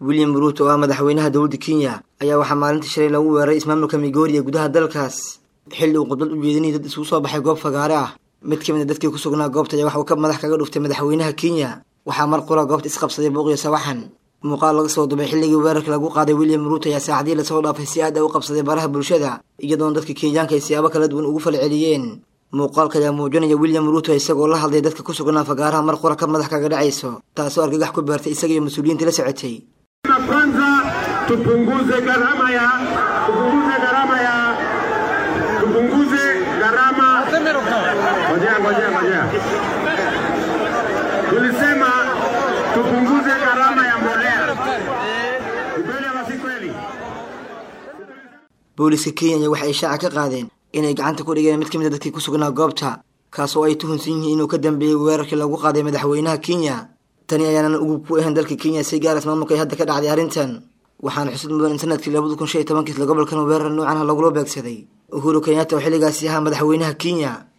william ruuto oo ah madaxweynaha dowladda kenya ayaa waxaa maalintii shalay lagu weeraray ismaamulka migori ee gudaha dalkaas xilli uu khudbad u jeedinayay dad isugu soo baxay goob fagaare ah mid ka mid a dadkii ku sugnaa goobta ayaa waxa uu ka madax kaga dhuftay madaxweynaha kenya waxaa mar qura goobta isqabsaday buuqiyo sawaxan muuqaal laga soo dubay xilligii weerarka lagu qaaday william ruuto ayaa saacadii lasoo dhaafay si aad a u qabsaday baraha bulshada iyadoona dadka kenyaanka ay siyaabo kala duwan ugu falceliyeen muuqaalka ayaa muujinaya william ruuto isagoo la hadlay dadka ku sugnaa fagaaraha mar qura ka madax kaga dhacayso taasoo argagax ku beertay isaga iyo mas-uuliyiinta la socotay kwanza tupunguze gharama ya tupunguze gharama ya tupunguze gharama ngojea ngojea ngojea tulisema tupunguze gharama ya mbolea kweli ama si kweli booliska kenya waxa ay shaaca ka qaadeen inay gacanta ku dhigeen mid ka mid a dadkii ku sugnaa goobta kaas oo ay tuhunsan yihiin inuu ka dambeeyey weerarkii lagu qaaday madaxweynaha kenya tani ayaanan ugub ku ahayn dalka kenya si gaaras maamulka ay hadda ka dhacday arrintan waxaana xusud mudan in sanadkii labada kun shan iyo tobankii isla gobolkan weerar noocan ah lagula beegsaday uhuru kenyatta oo xilligaasi ahaa madaxweynaha kenya